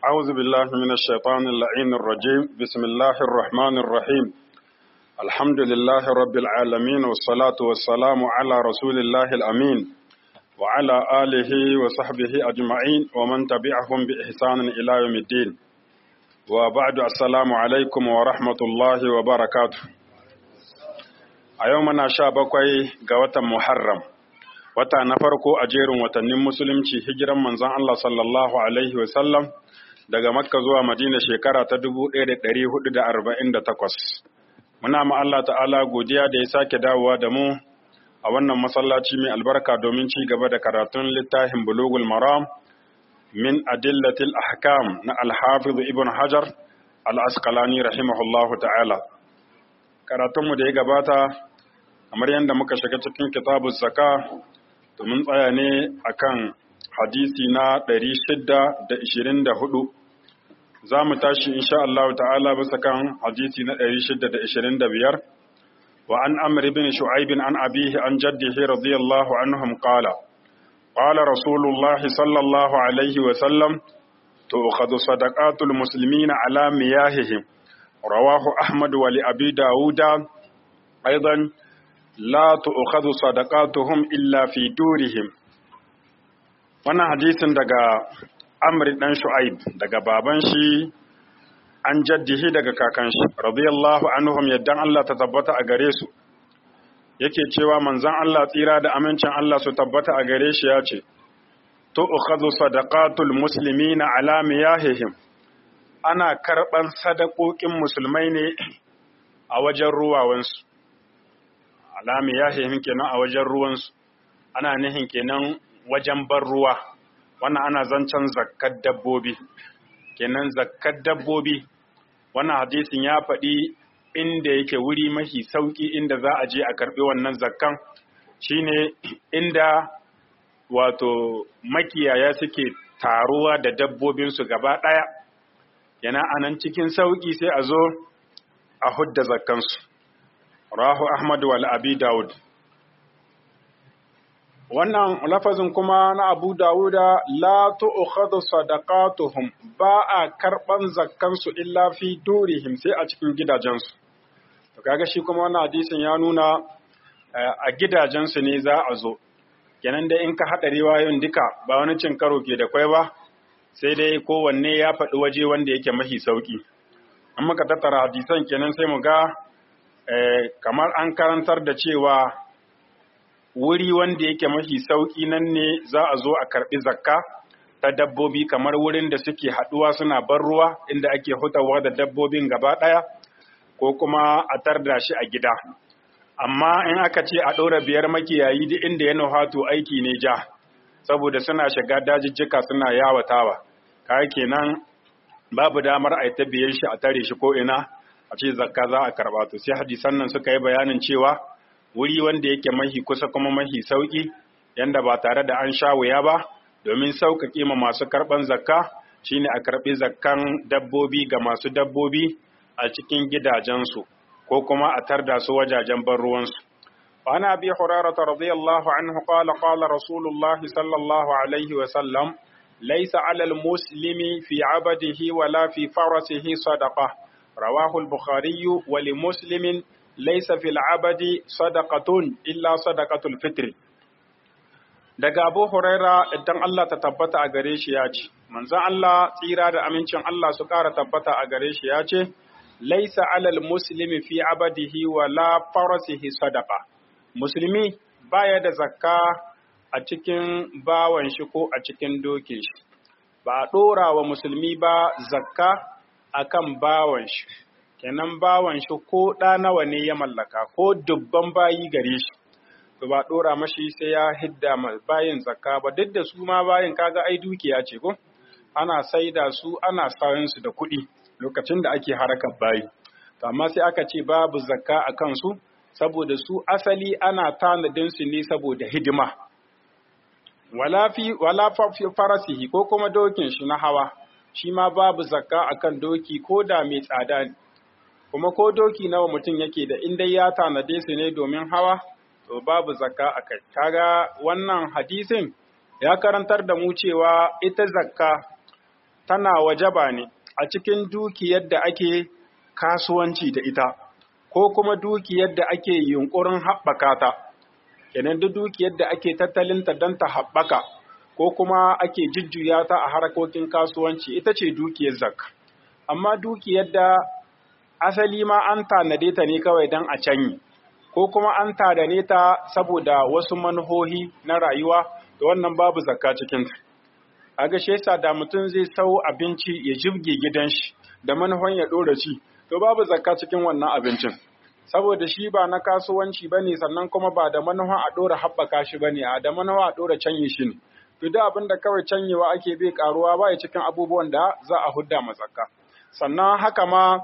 أعوذ بالله من الشيطان اللعين الرجيم بسم الله الرحمن الرحيم الحمد لله رب العالمين والصلاة والسلام على رسول الله الأمين وعلى آله وصحبه أجمعين ومن تبعهم بإحسان إلى يوم الدين وبعد السلام عليكم ورحمة الله وبركاته أيومنا شابكوي قوة محرم wata na farko a jerin watannin musulunci hijiran manzon Allah sallallahu alaihi wasallam daga makka zuwa madina shekara ta 1448 muna ma Allah ta'ala godiya da ya sake dawowa da mu a wannan masallaci mai albarka domin ci gaba da karatun littafin bulugul maram min adillatil ahkam na alhafiz ibn hajar al-asqalani rahimahullahu ta'ala karatunmu da ya gabata kamar yadda muka shiga cikin kitabuz zaka to mun tsaya ne akan hadisi na 624 za mu tashi insha Allah ta'ala bisa kan hadisi na 625 wa an amr ibn shu'aib an abihi an jaddihi radiyallahu anhum qala qala rasulullahi sallallahu alaihi wa sallam tu'khadhu sadaqatul muslimina ala miyahihim rawahu ahmad wa li abi dauda aidan la tu'khadhu sadaqatuhum illa fi durihim wannan hadisin daga Amr dan Shu'aib daga baban shi an jaddihi daga kakan shi radiyallahu anhum yaddan Allah ta tabbata a gare su yake cewa manzon Allah tsira da amincin Allah su tabbata a gare shi ya ce tu'khadhu sadaqatul muslimina ala miyahihim ana karban sadakokin musulmai ne a wajen ruwawansu alami ya kenan a wajen ruwansu ana nihin kenan wajen bar ruwa wannan ana zancen zakkar dabbobi kenan zakkar dabbobi wannan hadisin ya faɗi inda yake wuri mafi sauƙi inda za a je a karɓi wannan zakkan shine inda wato makiyaya suke taruwa da dabbobinsu gaba ɗaya yana anan cikin sauƙi sai a zo a hudda zakkansu rahu Ahmad wal Abi Dawud. Wannan lafazin kuma na Abu Dawuda la tu'khadhu sadaqatuhum ba a karban zakkansu illa fi durihim sai a cikin gidajensu. To kaga shi kuma wannan hadisin ya nuna a gidajensu ne za a zo. Kenan dai in ka haɗa riwayoyin duka ba wani cin karo ke da kwai ba sai dai kowanne ya faɗi waje wanda yake mahi sauki. An muka tattara hadisan kenan sai mu ga Eh, kamar an karantar da cewa wuri wanda yake mafi sauƙi nan ne za a zo a karɓi zakka ta dabbobi kamar wurin da suke haɗuwa suna bar ruwa inda ake hutawa da dabbobin gaba ɗaya ko kuma a tarda shi a gida amma in aka ce a ɗora biyar makiyayi duk inda ya nuhatu aiki ne ja saboda suna shiga dajijjika suna yawatawa kayan kenan babu damar a ta biyan shi a tare shi ko ina a ce zakka za a karba to sai hadisan nan suka yi bayanin cewa wuri wanda yake mahi kusa kuma mahi sauki yanda ba tare da an sha wuya ba domin sauƙaƙe ma masu karɓan zakka shine a karɓi zakkan dabbobi ga masu dabbobi a cikin gidajensu ko kuma a tarda su wajajen ban ruwansu وعن أبي هريرة رضي الله عنه قال قال رسول الله صلى الله عليه وسلم ليس على المسلم في عبده ولا في فرسه صدقه رواه البخاري ولمسلم ليس في العبد صدقة إلا صدقة الفطر daga Abu Huraira idan Allah ta tabbata a gare shi ya ce manzon Allah tsira da amincin Allah su ƙara tabbata a gare shi ya ce laisa alal muslimi fi abadihi wa la farasihi sadaqa musulmi baya da zakka a cikin bawan shi ko a cikin dokin shi ba a ɗora wa musulmi ba zakka akan bawan shi kenan bawan shi ko ɗa nawa ne ya mallaka ko dubban bayi gare shi to ba ɗora mashi sai ya hidda bayin zakka ba duk da su ma bayin kaga ai dukiya ce ko ana saida su ana sayan su da kuɗi lokacin da ake harakar bayi to amma sai aka ce babu zakka a kansu saboda su asali ana tanadin su ne saboda hidima wala fi wala farasihi ko kuma dokin shi na hawa shi ma babu zakka akan doki ko da mai tsada ne kuma ko doki nawa mutum yake da in dai ya tanade su ne domin hawa to babu zakka akai kaga wannan hadisin ya karantar da mu cewa ita zakka tana wajaba ne a cikin dukiyar da ake kasuwanci da ita ko kuma dukiyar da ake yunkurin haɓaka ta kenan duk dukiyar da ake tattalinta don ta haɓaka ko kuma ake jujjuya ta a harkokin kasuwanci ita ce dukiyar zakka amma dukiyar da asali ma an tanade ta ne kawai don a canyi ko kuma an tanade ta saboda wasu manuhohi na rayuwa da wannan babu zakka cikinta a ga yasa da mutum zai sau abinci ya jibge gidan shi da manuhan ya ɗora ci to babu zakka cikin wannan abincin saboda shi ba na kasuwanci ba ne sannan kuma ba da manuhan a ɗora haɓaka shi ba ne a da manuhan a ɗora canyi shi ne to da abin da kawai canyewa ake bai karuwa ba ya cikin abubuwan da za a hudda mazakka sannan haka ma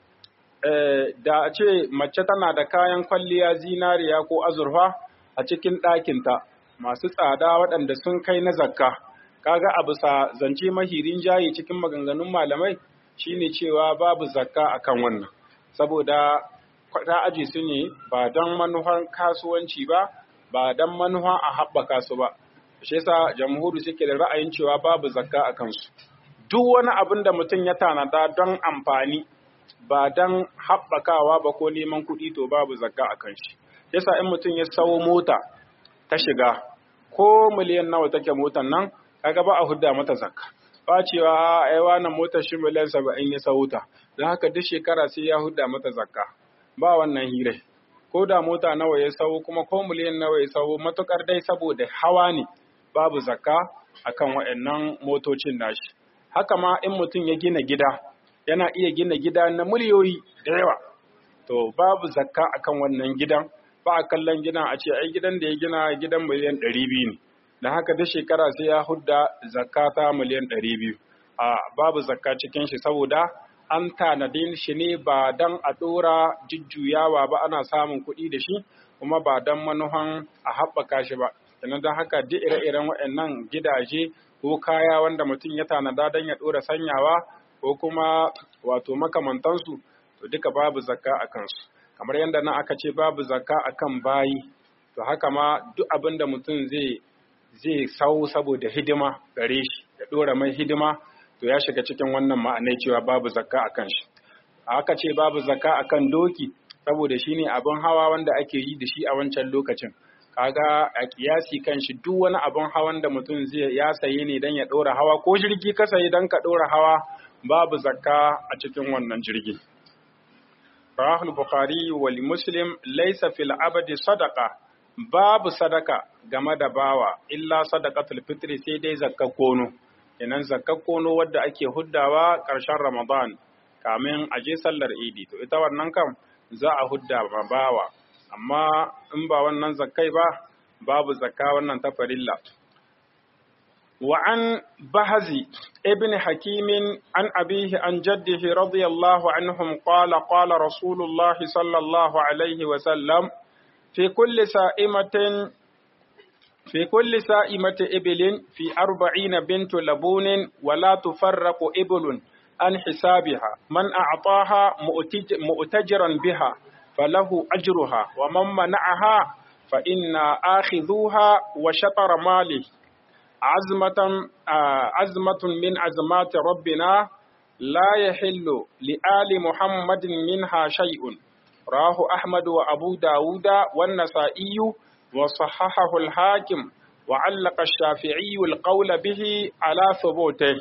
da a ce mace tana da kayan kwalliya zinariya ko azurfa a cikin ɗakinta masu tsada waɗanda sun kai na zakka kaga a bisa zance mahirin jayi cikin maganganun malamai shine cewa babu zakka akan wannan saboda ta aje su ne ba don manuhan kasuwanci ba ba don manuhan a haɓaka su ba shi yasa jamhuri suke da ra'ayin cewa babu zakka a kansu duk wani abin da mutum ya tanada don amfani ba don haɓakawa ba ko neman kuɗi to babu zakka a kan shi yasa in mutum ya sawo mota ta shiga ko miliyan nawa take motar nan kaga ba a hudda mata zakka ba cewa ai wannan motar shi miliyan saba'in ya sawo ta don haka duk shekara sai ya hudda mata zakka ba wannan hirai ko da mota nawa ya sawo kuma ko miliyan nawa ya sawo matukar dai saboda hawa ne babu zakka akan waɗannan motocin nashi haka ma in mutum ya gina gida yana iya gina gida na miliyoyi da yawa to babu zakka akan wannan gidan ba a kallon gidan a ce ai gidan da ya gina gidan miliyan ɗari biyu ne da haka da shekara sai ya hudda zakka ta miliyan ɗari biyu a babu zakka cikin shi saboda an tanadin shi ne ba dan a ɗora jujjuyawa ba ana samun kuɗi da shi kuma ba dan manuhan a haɓaka shi ba sannan don haka duk ire-iren waɗannan gidaje ko kaya wanda mutum ya tanada don ya ɗora sanyawa ko kuma wato makamantansu to duka babu zakka a kansu kamar yadda nan aka ce babu zakka a kan bayi to haka ma duk abin da mutum zai zai sau saboda hidima gare shi ya ɗora mai hidima to ya shiga cikin wannan ma'anai cewa babu zakka a kan shi aka ce babu zakka a kan doki saboda shi ne abin hawa wanda ake yi da shi a wancan lokacin kaga a kiyasi kan shi duk wani abin hawan da mutum zai ya saye ne don ya ɗora hawa ko jirgi ka sayi don ka ɗora hawa babu zakka a cikin wannan jirgi. Rahul Bukhari wa Muslim laisa fil abadi sadaka babu sadaka game da bawa illa sadaqatul fitri sai dai zakka kono kenan zakka kono wadda ake huddawa ƙarshen Ramadan kamin a je sallar Idi to ita wannan kam za a hudda ma bawa amma in ba wannan zakkai ba babu zakka wannan ta farilla وعن بهزي ابن حكيم عن أبيه عن جده رضي الله عنهم قال قال رسول الله صلى الله عليه وسلم في كل سائمة في كل سائمة إبل في أربعين بنت لبون ولا تفرق إبل عن حسابها من أعطاها مؤتجرا بها فله أجرها ومن منعها فإن آخذوها وشطر ماله عزمة عزمة من عزمات ربنا لا يحل لآل محمد منها شيء راه أحمد وأبو داود والنسائي وصححه الحاكم وعلق الشافعي القول به على ثبوته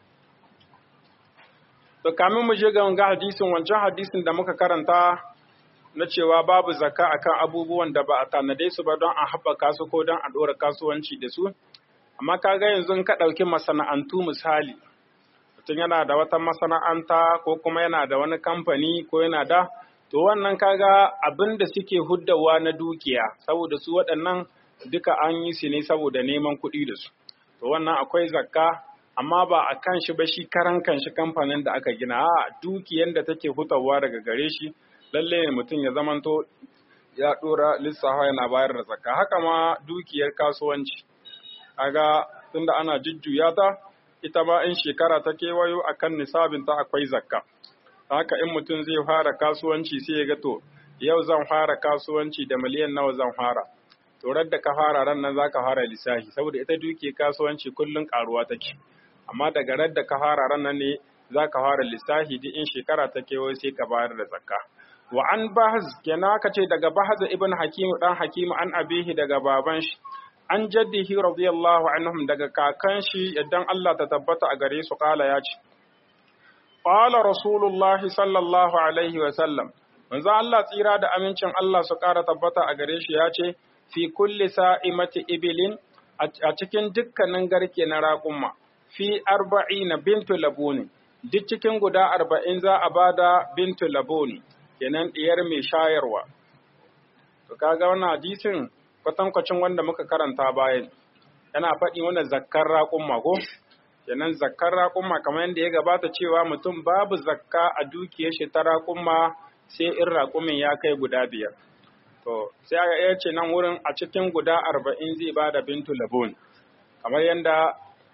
to kamin mu je ga wanga hadisin wancan hadisin da muka karanta na cewa babu zakka akan abubuwan da ba a tanade su ba don a haɓaka su ko don a ɗora kasuwanci da su amma kaga yanzu ka ɗauki masana'antu misali mutum yana da wata masana'anta ko kuma yana da wani kamfani ko yana da to wannan kaga abin da suke huddawa na dukiya saboda su waɗannan duka an yi su ne saboda neman kuɗi da su to wannan akwai zakka amma ba a kan shi ba shi karan kan shi kamfanin da aka gina a dukiyan da take hutawa daga gare shi lalle ne mutum ya zamanto ya ɗora lissafa yana bayar da zakka haka ma dukiyar kasuwanci kaga tunda ana jujjuya ta ita ma in shekara ta kewayo akan nisabin ta akwai zakka haka in mutum zai fara kasuwanci sai ya ga to yau zan fara kasuwanci da miliyan nawa zan fara to da ka fara ran nan zaka fara lissafi saboda ita duke kasuwanci kullun karuwa take amma daga radda ka fara ranar ne za ka fara lissafi duk in shekara ta kewaye sai ka bayar da zakka wa an bahaz kenan aka ce daga bahaz ibn hakim dan hakim an abihi daga baban shi an jaddihi radiyallahu anhum daga kakan shi idan Allah ta tabbata a gare su kala ya ce qala rasulullahi sallallahu alaihi wa sallam manzo Allah tsira da amincin Allah su kara tabbata a gare shi ya ce fi kulli sa'imati ibilin a cikin dukkanin garke na raƙumma fi arba'ina bintu labuni duk cikin guda arba'in za a bada bintu labuni kenan diyar mai shayarwa to kaga wannan hadisin kwatankwacin wanda muka karanta bayan yana faɗi mana zakkar raƙumma ko kenan zakkar raƙumma kamar yadda ya gabata cewa mutum babu zakka a dukiyar shi ta raƙumma sai in raƙumin ya kai guda biyar to sai aka iya ce nan wurin a cikin guda arba'in zai ba da bintu labun kamar yadda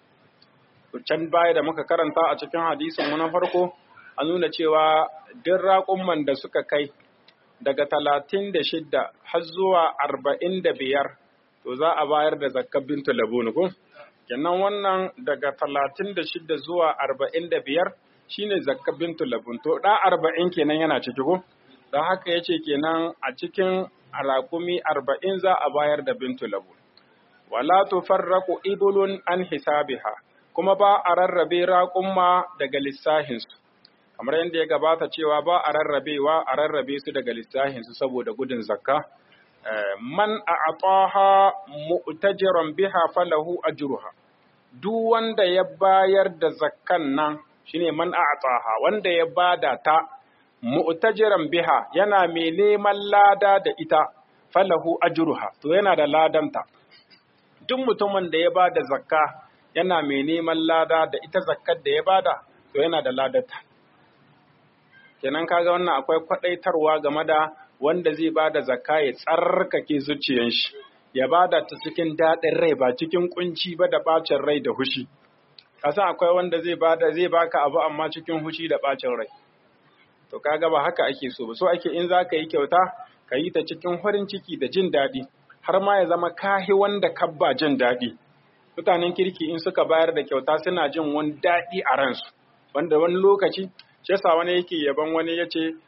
can baya da muka karanta a cikin hadisin mu na farko a nuna cewa duk raƙumman da suka kai daga talatin da shidda har zuwa arba'in da biyar to za a bayar da zakkar bintu labun ko kenan wannan daga talatin da shidda zuwa arba'in da biyar shine zakkar bintu labun to da arba'in kenan yana ciki ko don haka ya ce kenan a cikin raƙumi arba'in za a bayar da bintu labun wala tufarraqu ibulun an hisabiha kuma ba a rarrabe raƙumma daga lissahinsu kamar yadda ya gabata cewa ba a rarrabewa a rarrabe su daga lissahinsu saboda gudun zakka man a ataha mu'tajiran biha falahu ajruha duk wanda ya bayar da zakkan nan shine man a ataha wanda ya bada ta mu'tajiran biha yana mai neman lada da ita falahu ajruha to yana da ladanta duk mutumin da ya bada zakka yana mai neman lada da ita zakkar da ya bada to yana da ladata kenan kaga wannan akwai kwadaitarwa game da wanda zai bada zakka ya tsarkake zuciyar shi ya bada ta cikin daɗin rai ba cikin kunci ba da bacin rai da hushi kasa akwai wanda zai bada zai baka abu amma cikin hushi da bacin rai to kaga ba haka ake so ba so ake in za ka yi kyauta ka yi ta cikin farin ciki da jin daɗi har ma ya zama kahi wanda kabba jin daɗi mutanen kirki in suka bayar da kyauta suna jin wani daɗi a ransu wanda wani lokaci shi yasa wani yake yaban wani ya ce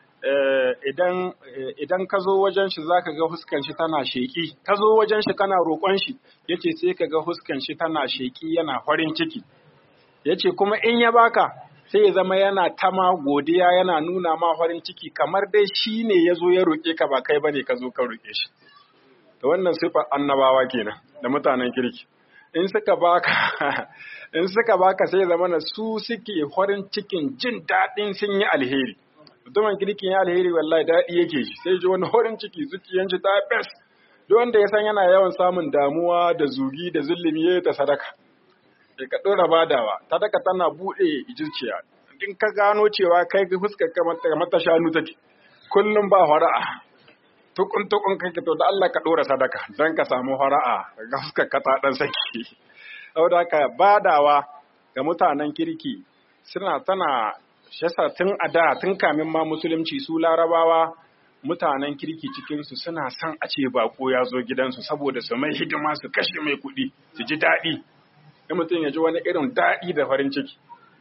idan idan ka zo wajen shi zaka ga huskan shi tana sheki ka zo wajen shi kana roƙon shi yace sai ka ga huskan shi tana sheki yana farin ciki yace kuma in ya baka sai ya zama yana tama godiya yana nuna ma farin ciki kamar dai shi ne ya zo ya roƙe ka ba kai bane ka zo ka roƙe shi to wannan sifar annabawa kenan da mutanen kirki in suka baka in suka baka sai zama na su suke farin cikin jin daɗin sun yi alheri mutumin kirkin ya alheri wallahi daɗi yake shi sai ji wani farin ciki zuciyan shi ta bes duk wanda ya san yana yawan samun damuwa da zugi da zulumi ya ta sadaka sai ka ɗora badawa sadaka tana buɗe zuciya in ka gano cewa kai ga fuskar ka mata shanu take kullum ba fara'a tukun tukun kake to da Allah ka ɗora sadaka don ka samu fara'a ga fuskar ka ta ɗan saki saboda haka badawa ga mutanen kirki suna tana shasa tun a da tun kamin ma musulunci su larabawa mutanen kirki cikinsu suna son a ce bako ya zo gidansu saboda su mai hidima su kashe mai kuɗi su ji daɗi in mutum ya ji wani irin daɗi da farin ciki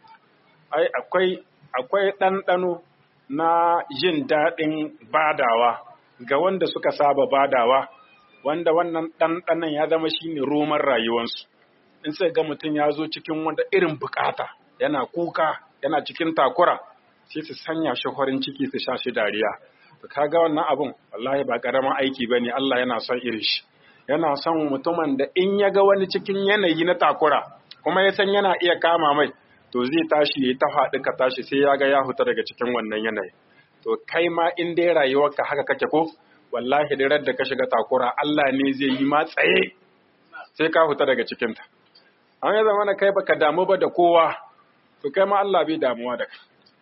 ai akwai akwai ɗanɗano na jin daɗin badawa ga wanda suka saba badawa wanda wannan ɗanɗanon ya zama shine roman rayuwarsu in sai ga mutum ya zo cikin wanda irin bukata yana kuka yana cikin takura sai su sanya shi farin ciki su sha shi dariya to kaga wannan abun wallahi ba karaman aiki bane Allah yana son irin shi yana son mutumin da in ya ga wani cikin yanayi na takura kuma ya san yana iya kama mai to zai tashi ya ta faɗi ka tashi sai ya ga ya huta daga cikin wannan yanayi to kai ma in dai rayuwarka haka kake ko wallahi da da ka shiga takura Allah ne zai yi ma tsaye sai ka huta daga cikinta an ya zama kai baka damu ba da kowa to kai ma Allah bai damuwa da kai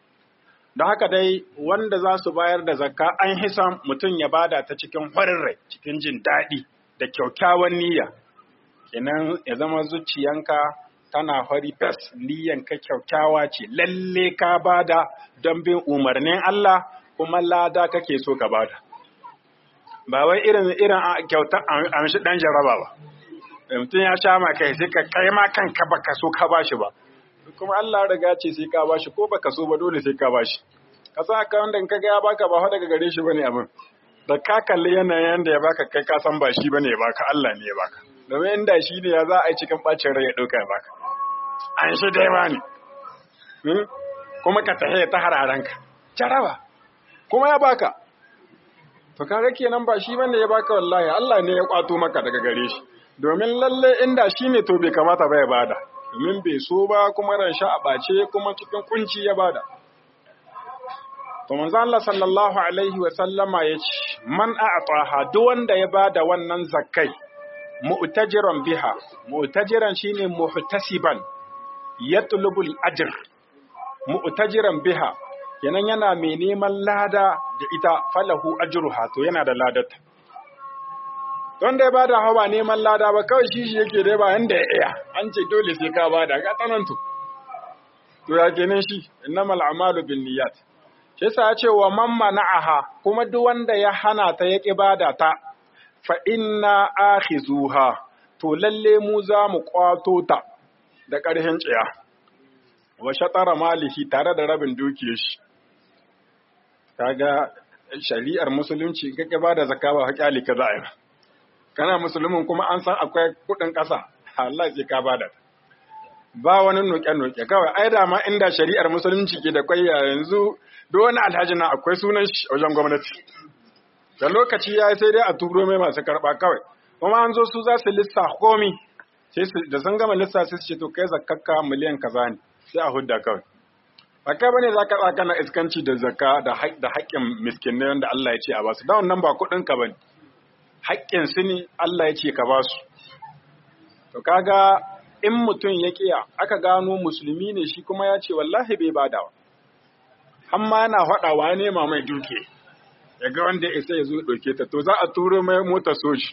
da haka dai wanda za su bayar da zakka an hisa mutum ya bada ta cikin farin rai cikin jin daɗi da kyaukyawan niyya kenan ya zama zuciyanka tana fari fes niyyanka kyaukyawa ce lalle ka bada don bin umarnin Allah kuma lada kake so ka bada ba wai irin irin kyautar amshi dan jaraba ba mutum ya sha ma kai sai ka kai ma kanka baka so ka bashi ba kuma Allah riga ce sai ka bashi ko baka so ba dole sai ka bashi ka sa ka wanda in kaga ya baka ba daga gare shi bane abin da ka kalli yanayin da ya baka kai ka san ba shi bane ya baka Allah ne ya baka domin inda shi ne ya za a yi cikin bacin rai ya dauka ya baka an shi dai ba ne kuma ka tahe ta hararanka jaraba kuma ya baka to kaga kenan ba shi bane ya baka wallahi Allah ne ya kwato maka daga gare shi domin lalle inda shi ne to bai kamata ba ya bada domin bai so ba kuma ran sha a bace kuma cikin kunci ya bada to manzo Allah sallallahu alaihi wa sallama yace man a'taha duk wanda ya bada wannan zakkai mu'tajiran biha mu'tajiran shine muhtasiban yatlubul ajr mu'tajiran biha kenan yana mai neman lada da ita falahu ajruha to yana da ladata don da ya bada hawa neman lada ba kawai shi shi yake dai ba yanda ya iya an ce dole sai ka bada ka tsanantu to ya kenan shi innamal a'malu binniyat shi yasa ya ce wa man mana'aha kuma duk wanda ya hana ta ya bada ta fa inna akhizuha to lalle mu za mu kwato ta da ƙarhin tsiya wa shatara malihi tare da rabin dukiyar shi kaga shari'ar musulunci kake ba da zakka ba hakali ka za a yi kana musulmin kuma an san akwai kuɗin ƙasa Allah sai ka bada ba wani noke-noke kawai ai da ma inda shari'ar musulunci ke da kwai yanzu duk wani alhaji na akwai sunan shi wajen gwamnati da lokaci ya sai dai a turo mai masu karɓa kawai kuma an zo su za su lissa komi sai da sun gama lissa sai su ce to kai zakkakka miliyan kaza ne sai a hudda kawai Zakka bane za ka tsaka na iskanci da zakka da da haƙƙin miskinai wanda Allah ya ce a basu. Da wannan ba kuɗin ka bane. Haƙƙin su ne Allah ya ce ka basu. To kaga in mutum ya kiya aka gano musulmi ne shi kuma ya ce wallahi bai badawa. Hamma yana faɗawa ya nema mai duke. Ya ga wanda ya isa ya zo ɗauke ta to za a turo mai mota soji.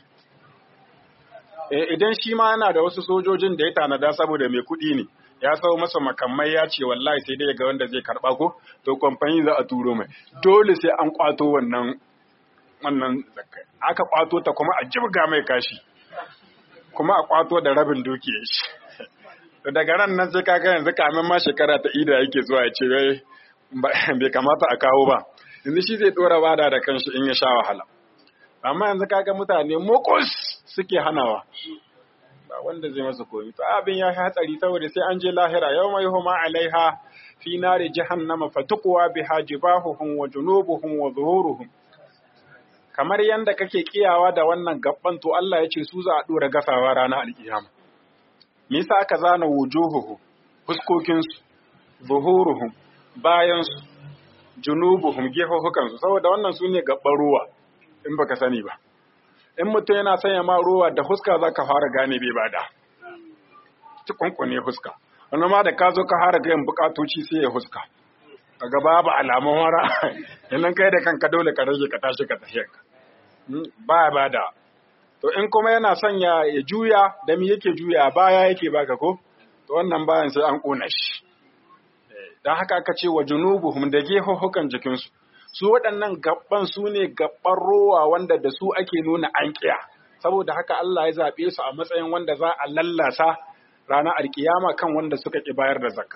Idan shi ma yana da wasu sojojin da ya tanada saboda mai kuɗi ne. ya sau masa makamai ya ce wallahi sai dai ga wanda zai karba ko to kamfani za a turo mai dole sai an kwato wannan wannan aka kwato ta kuma a jibga mai kashi kuma a kwato da rabin dukiyar shi to daga ran nan sai kaga yanzu kamin ma shekara ta ida yake zuwa ya ce bai kamata a kawo ba yanzu shi zai dora bada da kanshi in ya sha wahala amma yanzu kaga mutane mokus suke hanawa ba wanda zai masa komi to abin ya hatsari saboda sai an je lahira yau mai huma alaiha fi nari jahannama fatuqwa biha jibahuhum wa junubuhum wa zuhuruhum kamar yanda kake kiyawa da wannan gabban to Allah ya ce su za a dora gasawa ranar alkiyama me yasa aka zana wujuhuhum fuskokin su zuhuruhum bayan su junubuhum gefofukan su saboda wannan su ne gabban ruwa in baka sani ba in mutum yana sanya ma ruwa da huska za ka fara gane bai bada cikunkune huska wani ma da ka zo ka fara gayan bukatoci sai ya huska kaga babu alamun wara yannan kai da kanka dole ka rage ka tashi ka tafi ka ba bada to in kuma yana sanya ya juya da mi yake juya baya yake baka ko to wannan bayan sai an kona shi dan haka aka ce wa junubuhum da gehohukan jikinsu su waɗannan gaban su ne gaban rowa wanda da su ake nuna an kiya saboda haka Allah ya zaɓe su a matsayin wanda za a lallasa ranar alkiyama kan wanda suka ƙi bayar da zakka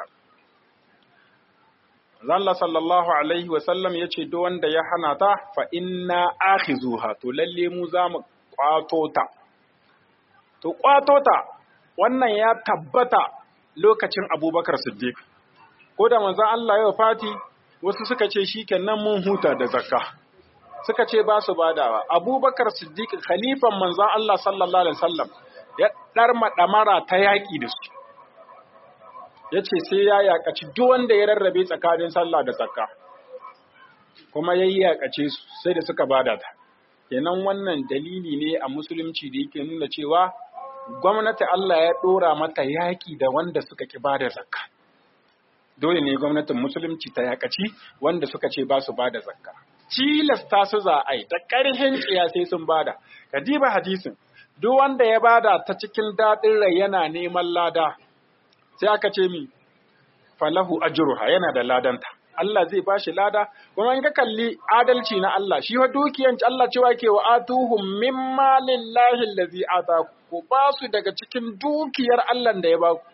Allah sallallahu alaihi wa sallam ya ce duk wanda ya hana ta fa inna akhizuha to lalle mu za mu kwato ta to kwato ta wannan ya tabbata lokacin Abubakar Siddiq ko da manzon Allah ya fati wasu suka ce shi kenan mun huta da zakka suka ce ba su badawa abubakar siddiq khalifan manzan Allah sallallahu alaihi wasallam ya ɗarma ɗamara ta yaƙi da su ya ce sai ya yaƙaci duk wanda ya rarrabe tsakanin sallah da zakka kuma ya yi yaƙace su sai da suka bada ta kenan wannan dalili ne a musulunci da yake nuna cewa gwamnati Allah ya ɗora mata yaƙi da wanda suka ƙi bada zakka dole ne gwamnatin musulunci ta yakaci wanda suka ce ba su ba da zakka cilasta su za a yi ta ƙarhin tsiya sai sun bada ka diba hadisin duk wanda ya bada ta cikin daɗin rai yana neman lada sai aka ce mi falahu ajruha yana da ladanta Allah zai ba shi lada kuma in ka kalli adalci na Allah shi wa dukiyan Allah cewa ke wa atuhum mimma lillahi allazi ataku ku ba su daga cikin dukiyar Allah da ya ba ku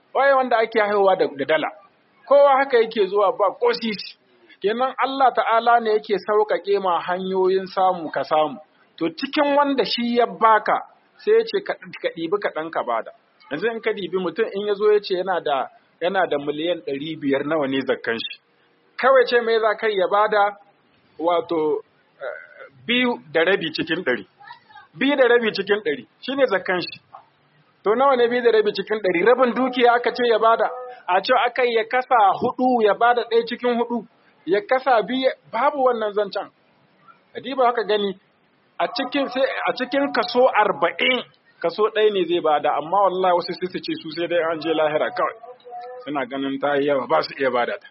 waye wanda ake haihuwa da, da dala kowa haka yake zuwa ba ko sisi kenan Allah ta'ala ne yake sauƙaƙe ma hanyoyin samu ka samu to cikin wanda shi ya baka sai ya ce ka ɗibi kaɗan ka bada yanzu in ka ɗibi mutum in ya zo ya ce yana da yana da miliyan ɗari biyar nawa ne zakkan shi kawai ce mai za kai ya bada wato biyu da rabi cikin ɗari biyu da rabi cikin ɗari shine zakkan shi to nawa ne biyu da rabi cikin ɗari rabin dukiya aka ce ya bada a ce aka ya kasa hudu ya bada ɗaya cikin hudu ya kasa biyu babu wannan zancen adiba haka gani a cikin sai a cikin kaso arba'in kaso ɗaya ne zai bada amma wallahi wasu sai su ce su sai dai an je lahira kawai suna ganin ta yi yawa ba su iya bada ta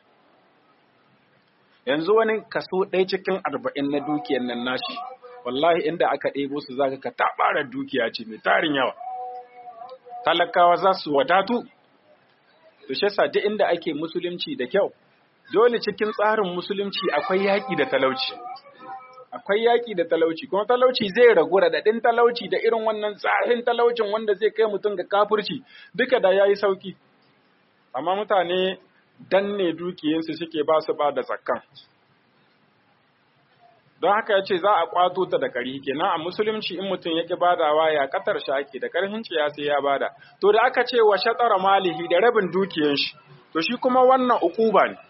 yanzu wani kaso ɗaya cikin arba'in na dukiyar nan nashi wallahi inda aka ɗebo su zaka ka taɓara dukiya ce mai tarin yawa talakawa za su wadatu to shi yasa duk inda ake musulunci da kyau dole cikin tsarin musulunci akwai yaƙi da talauci akwai yaƙi da talauci kuma talauci zai ragu raɗaɗin talauci da irin wannan tsarin talaucin wanda zai kai mutum ga kafirci duka da yayi sauki amma mutane danne dukiyarsu suke ba su ba da zakkan don haka ya ce za a kwato ta da ƙari kenan a musulunci in mutum ya ƙi badawa ya ƙatar shi ake da ƙarfin ciya sai ya bada to da aka ce wa shatsara malihi da rabin dukiyar shi to shi kuma wannan ukuba ne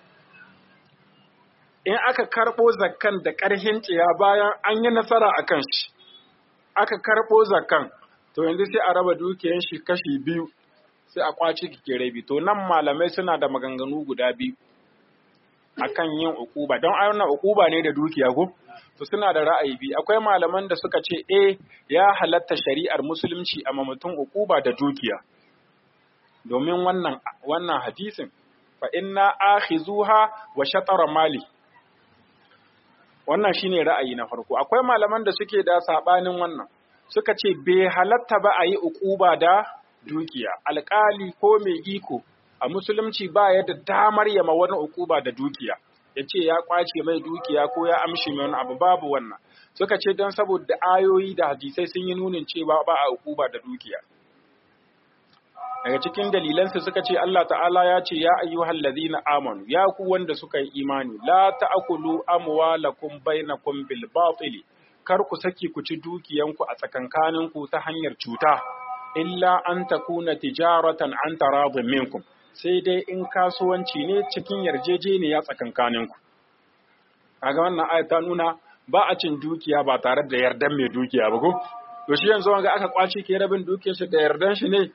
in aka karɓo zakkan da ƙarfin ciya bayan an yi nasara a kan shi aka karɓo zakkan to yanzu sai a raba dukiyar shi kashi biyu sai a kwace kike rabi to nan malamai suna da maganganu guda biyu akan yin ukuba don ayyana ukuba ne da dukiya ko to suna da ra'ayi biyu akwai malaman da suka ce eh ya halatta shari'ar musulunci a mutum ukuba da dukiya domin wannan wannan hadisin fa inna akhizuha wa shatara mali wannan shine ra'ayi na farko akwai malaman da suke da sabanin wannan suka ce bai halatta ba a yi ukuba da dukiya alƙali ko mai iko a musulunci ba ya da damar yama wani ukuba da dukiya ya ce ya kwace mai dukiya ko ya amshi mai wani abu babu wannan suka ce don saboda ayoyi da hadisai sun yi nunin cewa ba a ukuba da dukiya daga cikin dalilansu suka ce Allah ta'ala ya ce ya ayyuhal ladzina amanu ya ku wanda suka yi imani la ta'kulu amwalakum bainakum bil batil kar ku saki ku ci dukiyanku a tsakankaninku ta hanyar cuta illa an takuna tijaratan an taradin minkum sai dai in kasuwanci ne cikin yarjejeniya tsakankaninku kaga wannan ayat ta nuna ba a cin dukiya ba tare da yardan mai dukiya ba ko to shi yanzu wanga aka kwace ke rabin dukiyar shi da yardan shi ne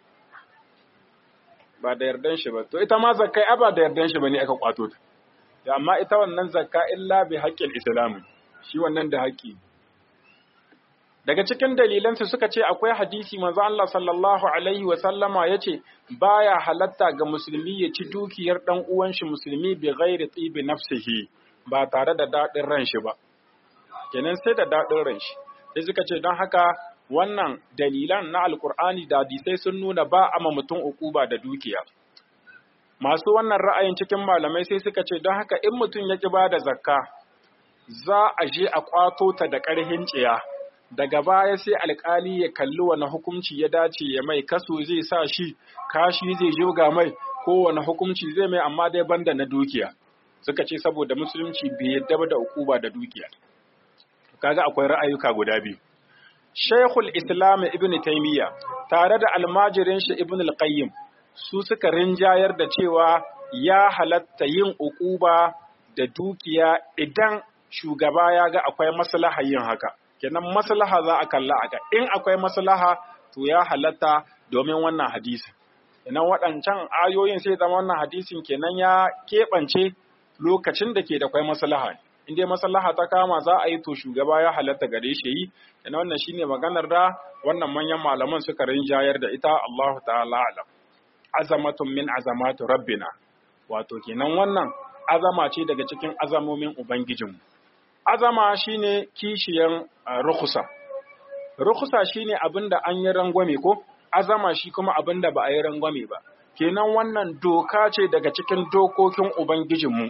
ba da yardan shi ba to ita ma zakkai a ba da yardan shi bane aka kwato ta amma ita wannan zakka illa bi haqqil islam shi wannan da haƙƙi daga cikin dalilansu suka ce akwai hadisi manzo Allah sallallahu alaihi wa sallama yace baya halatta ga musulmi ya ci dukiyar dan uwan shi musulmi bi ghairi tibi nafsihi ba tare da dadin ran shi ba kenan sai da dadin ran shi sai suka ce don haka wannan dalilan na alkur'ani da hadisai sun nuna ba ama mutum ukuba da dukiya masu wannan ra'ayin cikin malamai sai suka ce don haka in mutum ya ki ba da zakka za a je a kwato ta da ƙarhin tsiya daga baya sai alkali ya kalli wani hukunci ya dace ya mai kaso zai sa shi kashi zai jirga mai ko wani hukunci zai mai amma dai banda na dukiya suka ce saboda musulunci bai yadda da ukuba da dukiya kaga akwai ra'ayuka guda biyu Sheikhul Islam Ibn Taymiyyah tare da almajirin shi Ibn al-Qayyim su suka rinjayar da cewa ya halatta yin ukuba da dukiya idan shugaba ya ga akwai maslaha yin haka kenan maslaha za a kalla aka in akwai maslaha to ya halatta domin wannan hadisi kenan waɗancan ayoyin sai zama wannan hadisin kenan ya keɓance lokacin da ke da kwai maslaha in dai maslaha ta kama za a yi to shugaba ya halatta gare shi yi kenan wannan shine maganar da wannan manyan malaman suka rinjayar da ita Allahu ta'ala alam azamatun min azamatu rabbina wato kenan wannan azama ce daga cikin azamomin ubangijinmu azama shine kishiyan rukhsa rukhsa shine abinda an yi rangwame ko azama shi kuma abinda ba a yi rangwame ba kenan wannan doka ce daga cikin dokokin ubangijinmu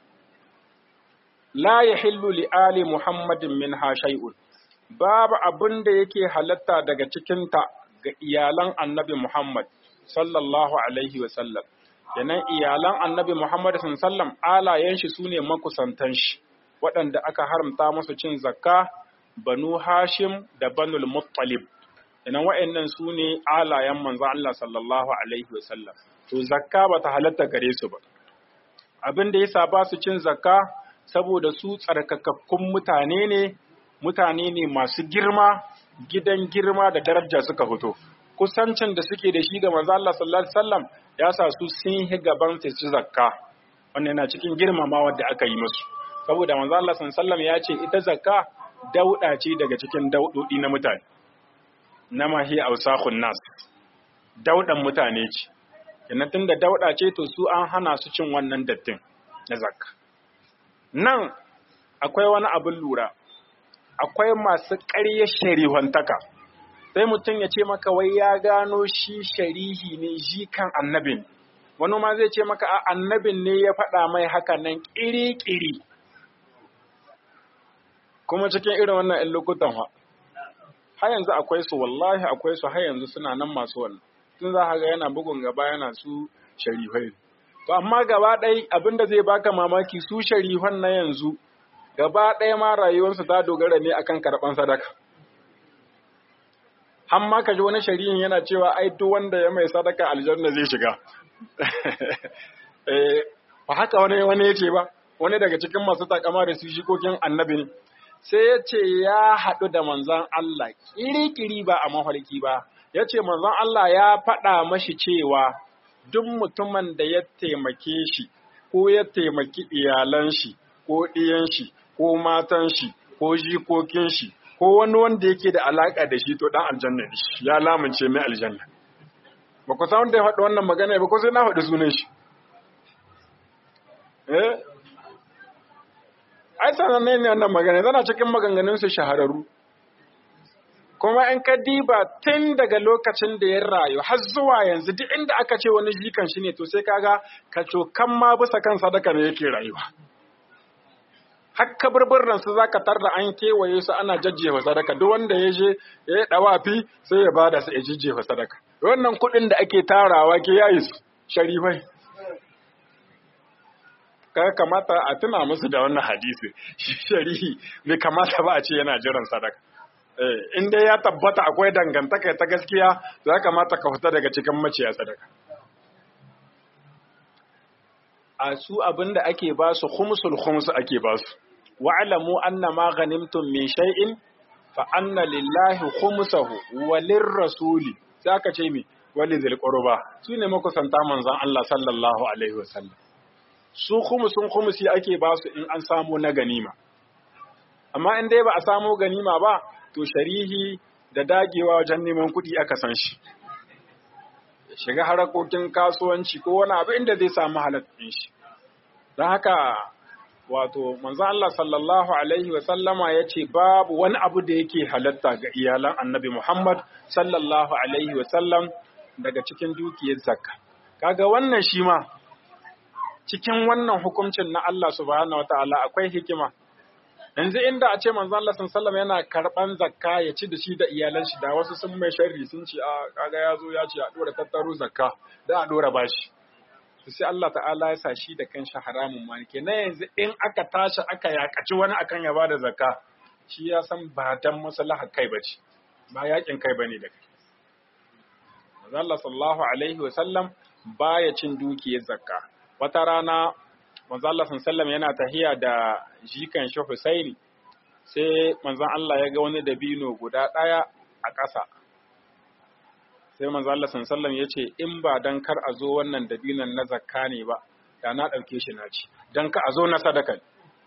la yahillu li ali muhammadin minha shay'un babu abinda yake halatta daga cikin ta ga iyalan annabi muhammad sallallahu alaihi wa sallam kenan iyalan annabi Muhammad sallam alayen shi sune makusantan shi waɗanda aka haramta musu cin zakka banu Hashim da banul Muttalib kenan wa'annan sune alayen manzo Allah sallallahu alaihi wa sallam to zakka bata halatta gare su ba abin da yasa ba su cin zakka saboda su tsarkakakkun mutane ne mutane ne masu girma gidan girma da daraja suka fito kusancin da suke da shi ga manzo Allah sallallahu alaihi wasallam ya sa su sun yi gaban su ci zakka wannan yana cikin girmamawa da aka yi musu saboda manzo Allah sallallahu alaihi wasallam ya ce ita zakka dauda ce daga cikin daudodi na mutane na mahi ausakhun nas daudan mutane ce kenan tunda dauda ce to su an hana su cin wannan dattin na zakka nan akwai wani abin lura akwai masu ƙarya sharihantaka sai mutum ya ce maka wai ya gano shi sharihi ne shi kan annabin wani ma zai ce maka a annabin ne ya faɗa mai haka nan ƙiri-ƙiri kuma cikin irin wannan ‘yan lokutan ha har yanzu akwai su wallahi akwai su har yanzu suna nan masu wannan tun za ga yana bugun gaba yana su sharifai to amma gaba ɗai abinda zai baka mamaki su sharifan na yanzu gaba ɗaya ma rayuwarsu ta dogara ne akan karɓan sadaka. Hamma ka ji wani shari'in yana cewa ai duk wanda ya mai sadaka aljanna zai shiga. Ba haka wani wani ya ce ba, wani daga cikin masu takama da su shikokin annabi ne. Sai ya ce ya haɗu da manzan Allah ƙiri-ƙiri ba a mafarki ba. Ya ce manzan Allah ya faɗa mashi cewa duk mutumin da ya taimake shi ko ya taimaki iyalan shi ko ɗiyan shi ko matan shi ko jikokin shi ko wani wanda yake da alaka da shi to dan aljanna ne ya lamunce mai aljanna ba ku san wanda ya faɗi wannan magana ba ko sai na faɗi sunan shi eh ai sanan ne ne wannan magana tana cikin maganganun su shahararru kuma in ka diba tun daga lokacin da ya rayu har zuwa yanzu duk inda aka ce wani jikan shi ne to sai kaga ka cokan ma bisa kan sadaka ne yake rayuwa hakka burburran su zaka tarda an kewaye su ana jajjefa sadaka duk wanda ya je ya yi dawafi sai ya bada su ya jajjefa sadaka wannan kuɗin da ake tarawa ke yayi su sharifai ka kamata a tuna musu da wannan hadisi sharihi bai kamata ba a ce yana jiran sadaka eh in dai ya tabbata akwai dangantaka ta gaskiya za kamata ka fita daga cikin maciya sadaka a su abinda ake ba su khumsul khums ake ba su wa'lamu anna ma ghanimtum min shay'in fa anna lillahi khumsahu wa lirrasuli sai aka ce mi wali zil qurba su ne makusanta manzon Allah sallallahu alaihi wasallam su khumsun khumsi ake ba su in an samu na ganima amma in dai ba a samu ganima ba to sharihi da dagewa wajen neman kuɗi aka san shi shiga harakokin kasuwanci ko wani abu inda zai samu halattun shi don haka wato manzo Allah sallallahu alaihi wa sallama ya ce babu wani abu da yake halatta ga iyalan annabi Muhammad sallallahu alaihi wa sallam daga cikin dukiyar zakka kaga wannan shi ma cikin wannan hukuncin na Allah subhanahu wataala akwai hikima yanzu inda a ce manzo Allah sallallahu yana karban zakka ya ci da shi da iyalan shi da wasu sun mai sharri sun ce a kaga ya zo ya ce a dora tattaro zakka da a dora bashi to sai Allah ta'ala ya sa shi da kanshi haramun ma ke na yanzu in aka tashi aka yakaci wani akan ya bada zakka shi ya san ba dan maslahar kai bace ba yakin kai bane da kai manzo Allah sallallahu alaihi wa sallam baya cin dukiyar zakka wata rana manzo Allah sallallahu yana tahiya da jikan shi Husaini sai manzon Allah ya ga wani dabino guda ɗaya a ƙasa sai manzo Allah sallallahu ya ce in ba dan kar a zo wannan dabinon na zakka ne ba da na ɗauke shi na ci dan ka a zo na sadaka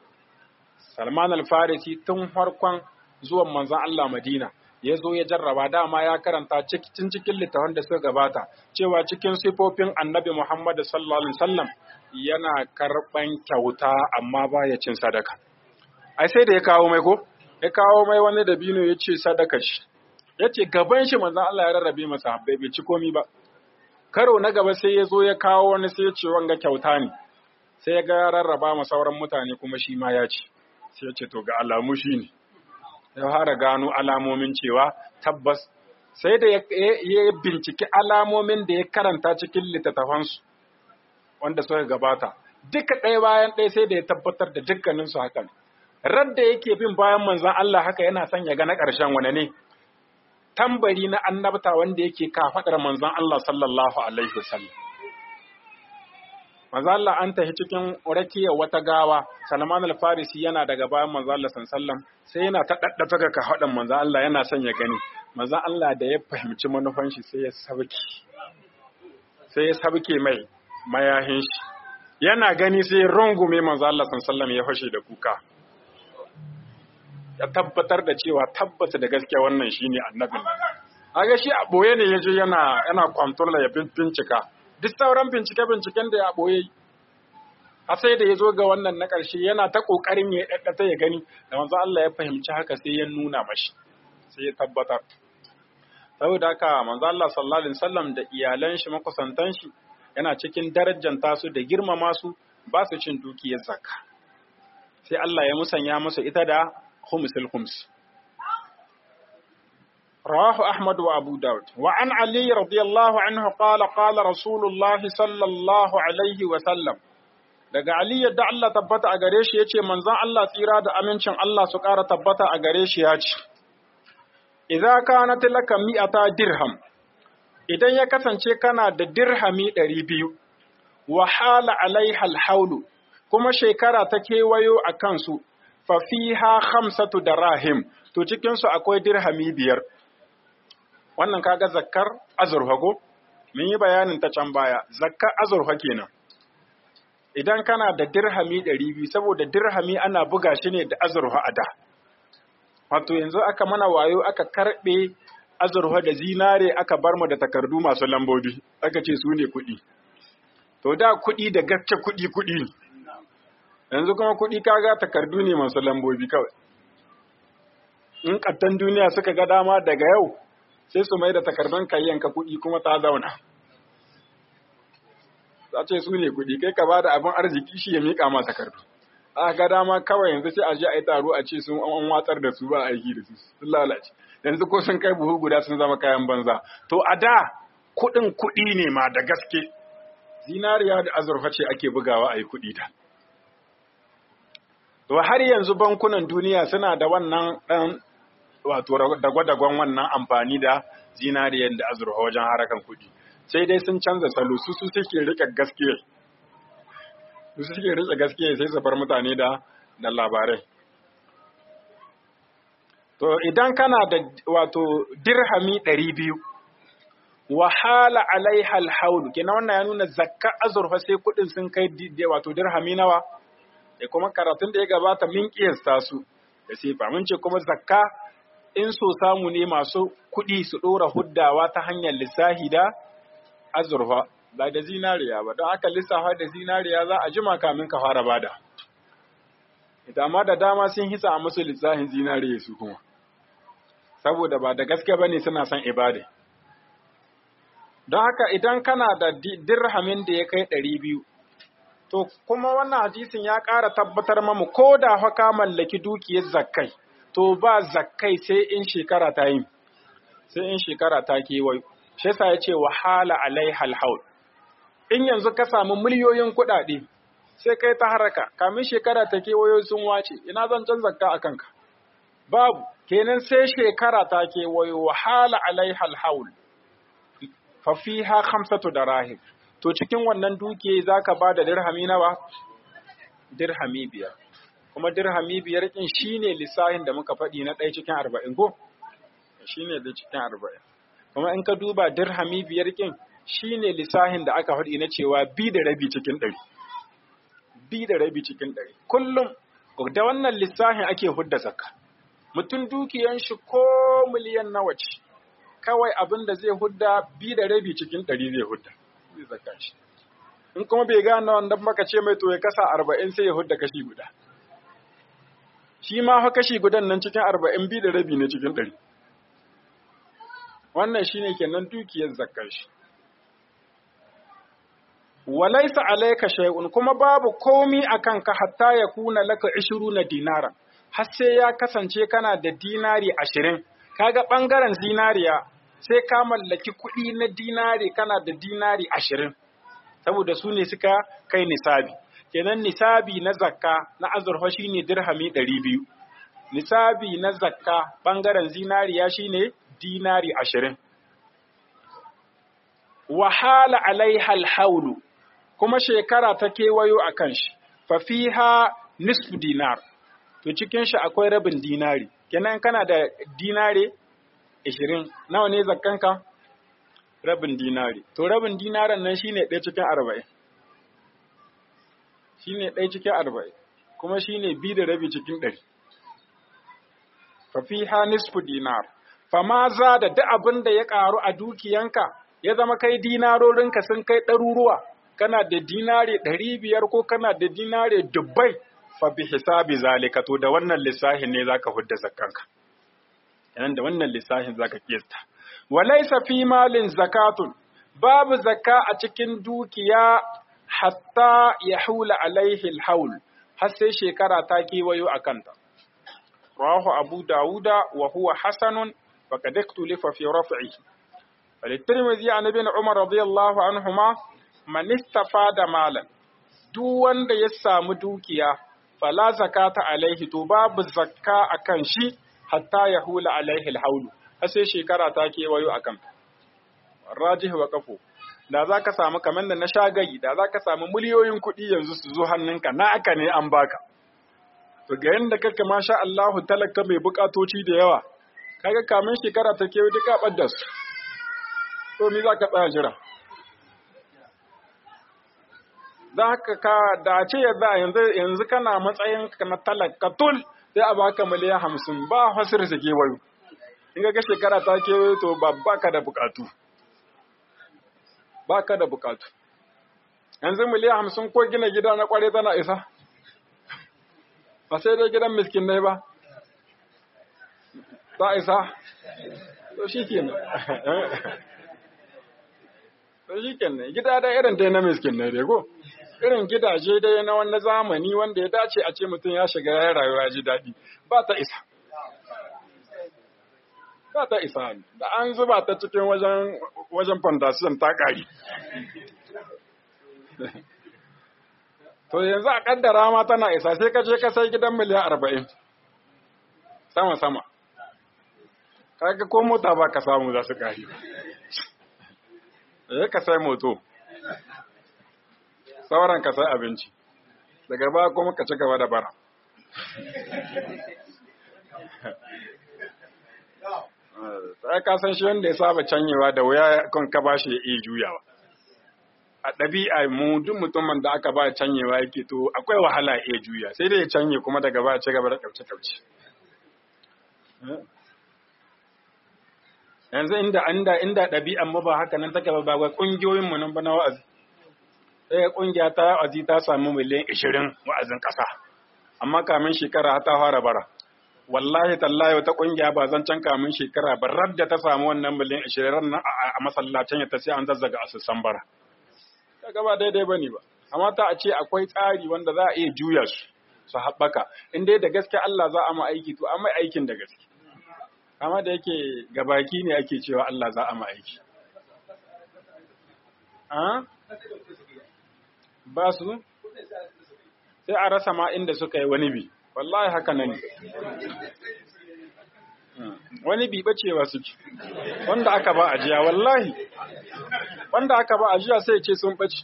Salman al-Farisi tun farkon zuwan manzon Allah Madina ya zo ya jarraba dama ya karanta cikin cikin littafin da suka gabata cewa cikin sifofin annabi Muhammad sallallahu alaihi wasallam yana karban kyauta amma baya cin sadaka ai sai da ya kawo mai ko ya kawo mai wani dabino ya ce sadaka shi ya ce gaban shi manzon Allah ya rarrabe masa habbai bai ci komi ba karo na gaba sai ya zo ya kawo wani sai ya ce wanga kyauta ne sai ya ga rarraba ma sauran mutane kuma shi ma ya ci sai ya ce to ga alamu shi ne ya fara gano alamomin cewa tabbas sai da ya binciki alamomin da ya karanta cikin littattafansu wanda suka gabata duka ɗaya bayan ɗaya sai da ya tabbatar da dukkaninsu hakan radda yake bin bayan manzon Allah haka yana son ya ga na ƙarshen wane ne tambari na annabta wanda yake kafaɗar manzon Allah sallallahu alaihi wasallam manzon Allah an tafi cikin rakiyar wata gawa Salman al-Farisi yana daga bayan manzon Allah sallallahu sai yana ta daddata ga kafaɗan manzon Allah yana son ya gani manzon Allah da ya fahimci manufan shi sai ya sabki sai ya sabke mai mayahin shi yana gani sai rungume manzon Allah sallallahu ya fashe da kuka ya tabbatar da cewa tabbata da gaskiya wannan shine annabin aga shi a boye ne yaje yana yana control ya bincika duk sauran bincike binciken da ya boye a sai da yazo ga wannan na ƙarshe yana ta kokarin ya daddata ya gani da manzo Allah ya fahimci haka sai ya nuna mashi sai ya tabbatar saboda haka manzo Allah sallallahu alaihi wasallam da iyalan shi makusantan shi yana cikin darajanta su da girmama su ba su cin dukiyar zakka sai Allah ya musanya musu ita da خمس الخمس رواه أحمد وأبو داود وعن علي رضي الله عنه قال قال رسول الله صلى الله عليه وسلم daga Ali yadda Allah tabbata a gare shi yace manzon Allah tsira da amincin Allah su ƙara tabbata a gare shi ya ce idza kanat laka mi'ata dirham idan ya kasance kana da dirhami ɗari biyu wa hala alaiha alhaulu kuma shekara ta kewayo a kansu fafiha khamsatu darahim to cikin su akwai dirhami biyar wannan kaga zakkar azurfa go mun yi bayanin ta can baya zakkar azurfa kenan idan kana da dirhami 200 saboda dirhami ana buga shi ne da azurfa a da wato yanzu aka mana wayo aka karbe azurfa da zinare aka bar mu da takardu masu lambobi aka ce su ne kuɗi to da kuɗi da gaske kuɗi kuɗi yanzu kuma kuɗi kaga takardu ne masu lambobi kawai in ƙattan duniya suka ga dama daga yau sai su mai da takardun kayyanka kuɗi kuma ta zauna za ce su ne kuɗi kai ka ba da abin arziki shi ya miƙa ma takardu a ga dama kawai yanzu sai a je a yi taro a ce sun an watsar da su ba aiki da su sun lalace yanzu ko sun kai buhu guda sun zama kayan banza to a da kuɗin kuɗi ne ma da gaske zinariya da azurfa ce ake bugawa a yi kuɗi da To har yanzu bankunan duniya suna da wannan ɗan wato dagwa-dagwan wannan amfani da zinariyar da azurfa wajen harakan kuɗi. Sai dai sun canza salo su su suke rike gaskiya. Su suke rike gaskiya sai su bar mutane da da labarai. To idan kana da wato dirhami ɗari biyu wahala alaiha alhaul kenan wannan ya nuna zakka azurfa sai kuɗin sun kai wato dirhami nawa da kuma karatun da ya gabata min kiyasta su da sifa mun ce kuma zakka in so samu ne masu kuɗi su ɗora huddawa ta hanyar lissahi da azurfa ba da zinariya ba don aka lissafa da zinariya za a jima kamin ka fara bada ita amma da dama sun hisa a musu lissahin zinariya su kuma saboda ba da gaske ba ne suna son ibada don haka idan kana da dirhamin da ya kai ɗari biyu To, kuma wannan hadisin ya ƙara tabbatar mamu ko da haka mallaki dukiyar zakkai, to ba zakkai sai in shekara ta yi, sai in shekara ta kewayo. Shi yasa ya ce wahala alai halhaul. In yanzu ka samu miliyoyin kuɗaɗe, sai kai ta haraka, kamin shekara ta kewayo sun wace, ina zan can zakka a kanka. Babu, kenan sai shekara ta kewayo wahala alai halhaul. Fafiha khamsatu darahim. to cikin wannan duke za ka ba da dirhami nawa? Dirhami biyar. Kuma dirhami biyar ɗin shi ne lissahin da muka faɗi na ɗaya cikin arba'in ko? Shi ne da cikin arba'in. Kuma in ka duba dirhami biyar ɗin shi ne lissahin da aka faɗi na cewa bi da rabi cikin ɗari. Bi da rabi cikin ɗari. Kullum da wannan lissahin ake hudda zakka. Mutum dukiyan shi ko miliyan nawa ce. Kawai abin da zai hudda bi da rabi cikin ɗari zai hudda. zai zaka shi in kuma bai gane wannan maka ce mai to ya kasa arba'in sai ya hudda kashi guda shi ma fa kashi gudan nan cikin arba'in bi da rabi ne cikin ɗari wannan shine kenan dukiyar zakkar shi walaisa alayka shay'un kuma babu komi akan ka hatta ya kuna laka 20 dinara har sai ya kasance kana da dinari 20 kaga bangaren zinariya sai ka mallaki kuɗi na dinari kana da dinari ashirin saboda su ne suka kai nisabi kenan nisabi na zakka na azurfa shine dirhami ɗari biyu nisabi na zakka ɓangaren zinariya shine dinari ashirin wahala alaiha alhaulu kuma shekara ta kewayo a kan shi fafiha nisfu dinar to cikin shi akwai rabin dinari kenan kana da dinare 20 nawa ne zakkanka rabin dinari to rabin dinaran nan shine ɗaya cikin 40 shine ɗaya cikin 40 kuma shine bi da rabi cikin 100 fafiha nisfu dinar fama za da duk abin da ya karu a dukiyanka ya zama kai dinarorinka sun kai ɗaruruwa kana da dinare ɗari biyar ko kana da dinare dubbai fa bi hisabi zalika to da wannan lissahin ne zaka hudda zakkanka yanan da wannan lissahin zaka kiyasta walaysa fi malin zakatun babu zakka a cikin dukiya hatta yahula alaihi alhaul har sai shekara ta kewayo a kanta rawahu abu dauda wa huwa hasanun faqad iktulifa fi raf'ihi وللترمذي عن ابن عمر رضي الله عنهما man istafada malan duk wanda ya samu dukiya fala zakata alaihi to babu zakka akan shi hatta ya hula alaihi alhaulu har sai shekara ta kewayo akan rajih wa kafo da za ka samu kamar da na shagayi da za ka samu miliyoyin kuɗi yanzu su zo hannunka na aka ne an baka to ga yanda kake masha Allahu talaka mai bukatoci da yawa kaga kamin shekara ta kewayo duka ɓadda su to me za ka tsaya jira za ka ka da ce yadda yanzu yanzu kana matsayin ka na talaka tul sai a baka miliyan hamsin ba hasir su kewayo in ga shekara ta kewayo to ba baka da bukatu baka da bukatu yanzu miliyan hamsin ko gina gida na kware tana isa ba sai dai gidan miskinai ba ta isa to shi kenan to shi kenan gida da irin dai na miskinai dai ko irin gidaje dai na wani zamani wanda ya dace a ce mutum ya shiga ya rayuwa ji daɗi ba ta isa ba ta isa da an zuba ta cikin wajen wajen fondasiyon ta ƙari to yanzu a ƙaddara ma tana isa sai ka je ka sai gidan miliyan arba'in sama sama kaga ko mota ba ka samu za su ƙari eh ka sai moto sauran ka sai abinci daga ba kuma ka ci gaba da bara sai ka san shi wanda ya saba canyewa da wuya kan ka ba shi ya iya juyawa a ɗabi'a mu duk mutumin da aka ba canyewa yake to akwai wahala ya iya juya sai dai ya canye kuma daga ba ci gaba da kauce-kauce yanzu inda inda inda ɗabi'an mu ba haka nan take ba ba kungiyoyin mu nan ba na wa'azi sai kungiya ta wa'azi ta samu miliyan 20 wa'azin ƙasa amma kamin shekara ta fara bara wallahi tallahi wata kungiya ba zan can kamin shekara ba radda ta samu wannan miliyan 20 nan a masallacin ya ta sai an zazzaga asusan bara kaga ba daidai bane ba amma ta a ce akwai tsari wanda za a iya juya su su haɓaka in dai da gaske Allah za a ma aiki to an mai aikin da gaske amma da yake gabaki ne ake cewa Allah za a ma aiki ba su sai a rasa ma inda suka yi wani bi wallahi haka nan wani bi bacewa suke wanda aka ba ajiya wallahi wanda aka ba ajiya sai ce sun bace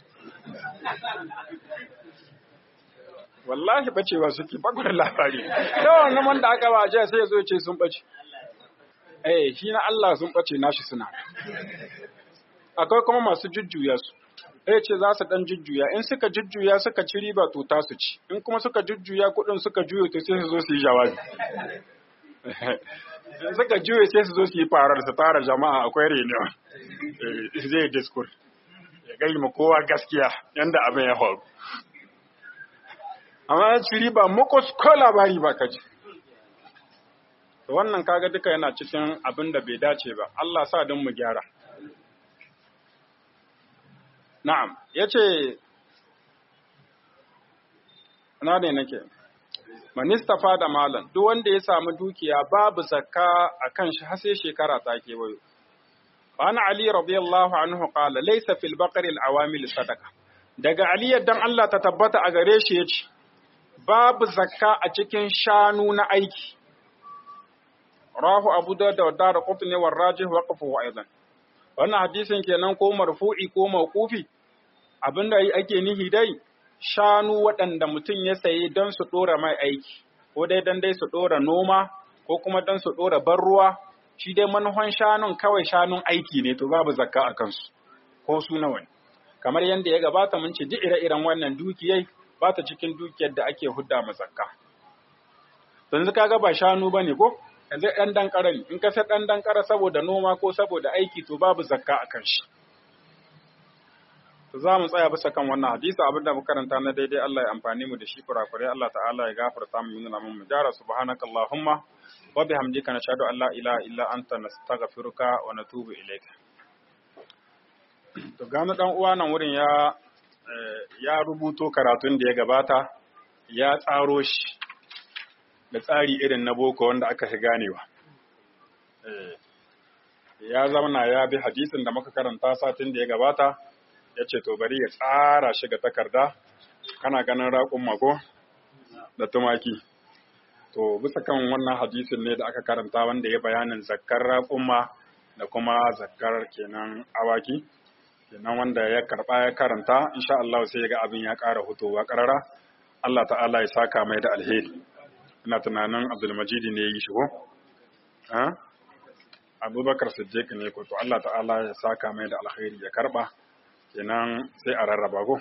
wallahi bacewa suke bakwai labari yawan nan wanda aka ba ajiya sai ya zo ce sun bace eh shi na Allah sun bace nashi suna akwai kuma masu jujjuya su ya ce za su ɗan jujjuya in suka jujjuya suka ci riba to ta su ci in kuma suka jujjuya kuɗin suka juyo to sai su zo su yi jawabi in suka juyo sai su zo su yi farar su tara jama'a akwai reunion zai diskur ya gai ma kowa gaskiya yanda abin ya faru amma ya ci riba mukos ko labari ba ka ji wannan kaga duka yana cikin abin da bai dace ba Allah sa don mu gyara Na'am, ya ce, na ne nake, manistafa da malam, duk wanda ya samu dukiya babu zakka a kan shi har sai shekara ta kewayo. Ana Ali radiyallahu anhu qala laysa fil baqari al awamil sadaqa. Daga Ali dan Allah ta tabbata a gare shi yace babu zakka a cikin shanu na aiki. Rahu Abu Dawud da Dar Qutni wa Rajih wa qafu aidan. Wannan hadisin kenan ko marfu'i ko mauqufi abinda ake nihi dai shanu waɗanda mutum ya sayi don su ɗora mai aiki, ko dai don dai su ɗora noma, ko kuma don su ɗora ban ruwa, shi dai manufan shanun kawai shanun aiki ne to babu zakka a kansu, ko su nawa ne. Kamar yadda ya gabata mun ce ji ire-iren wannan dukiyai ba ta cikin dukiyar da ake hudda ma zakka. Yanzu kaga ba shanu ba ne ko? Yanzu ɗan dankara ne, in ka sai ɗan dankara saboda noma ko saboda aiki to babu zakka a kan shi. za mu tsaya bisa kan wannan hadisi abinda muka karanta na daidai Allah ya amfani mu da shi kurakurai Allah ta'ala ya gafarta mu nuna mu mujara subhanakallahumma wa bihamdika nashhadu an la ilaha illa anta nastaghfiruka wa natubu ilayka to gano dan uwa nan wurin ya ya rubuto karatun da ya gabata ya tsaro shi da tsari irin na boko wanda aka fi ganewa ya zauna ya bi hadisin da muka karanta satin da ya gabata ya ce to bari ya tsara shi ga takarda kana ganin raƙun mako da tumaki to bisa kan wannan hadisin ne da aka karanta wanda ya bayanin zakkar raƙumma da kuma zakkar kenan awaki kenan wanda ya karɓa ya karanta insha Allah sai ya ga abin ya ƙara hutowa ƙarara Allah ta'ala ya saka mai da alheri ina tunanin Abdulmajid ne ya yi shi ko Abubakar Siddiq ne ko to Allah ta'ala ya saka mai da alheri ya karɓa kenan sai a rarraba ko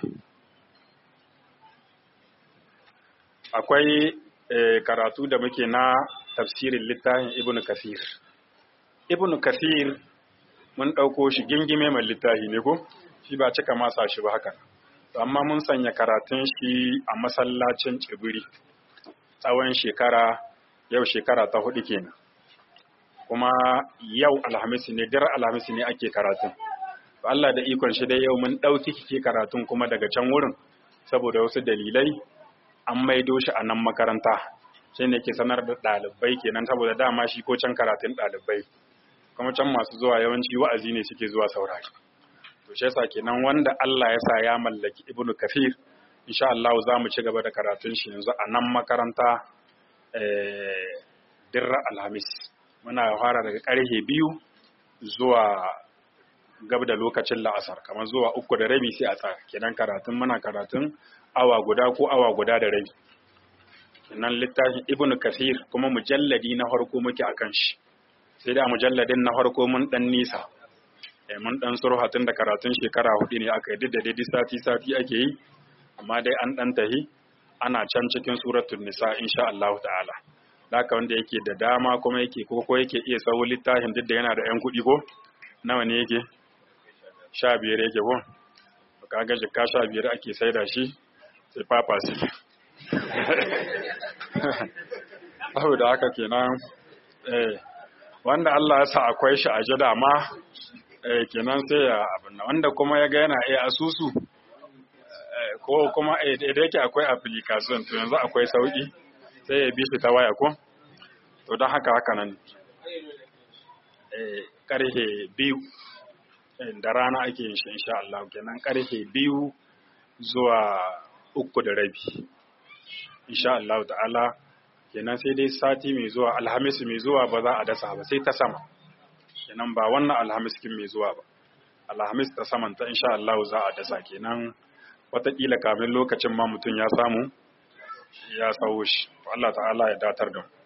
akwai karatu da muke na tafsirin littafin ibnu kasir ibnu kasir mun ɗauko shi gingime mai littafi ne ko shi ba cika masa shi ba haka amma mun sanya karatun shi a masallacin tsibiri tsawon shekara yau shekara ta hudu kenan kuma yau alhamis ne dar alhamis ne ake karatun Allah da ikon shi dai yau mun ɗauki kike karatun kuma daga can wurin saboda wasu dalilai an maido shi a nan makaranta shi ne ke sanar da ɗalibai kenan saboda dama shi ko can karatun ɗalibai kuma can masu zuwa yawanci wa'azi ne suke zuwa saurari to shi yasa kenan wanda Allah ya sa ya mallaki Ibn Kathir insha Allah za mu ci gaba da karatun shi yanzu a nan makaranta dirra alhamis muna fara daga ƙarfe biyu zuwa gab da lokacin la'asar kamar zuwa uku da rabi sai a tsaya kenan karatun muna karatun awa guda ko awa guda da rabi kenan littafin ibn kasir kuma mujalladi na farko muke akan shi sai da mujalladin na farko mun dan nisa eh mun dan surhatun da karatun shekara hudu ne aka yi da daidai sati sati ake yi amma dai an dan tahi ana can cikin suratul nisa insha Allah ta'ala haka wanda yake da dama kuma yake ko ko yake iya sawo littafin duk da yana da yan kuɗi ko nawa ne yake sha biyar yake ko kaga jika sha biyar ake saida shi sai papa su da haka kenan eh wanda Allah ya sa akwai shi a ji dama eh kenan sai ya abin wanda kuma ya ga yana iya asusu ko kuma eh da yake akwai application to yanzu akwai sauki sai ya bi shi ta waya ko to don haka haka nan eh karhe biyu da rana ake yin shi insha Allah kenan karfe biyu zuwa uku da rabi insha Allah ta'ala kenan sai dai sati mai zuwa alhamis mai zuwa ba za a dasa ba sai ta sama kenan ba wannan alhamis kin mai zuwa ba alhamis ta saman ta insha Allah za a dasa kenan watakila kamin lokacin ma mutum ya samu ya sawo shi Allah ta'ala ya datar da mu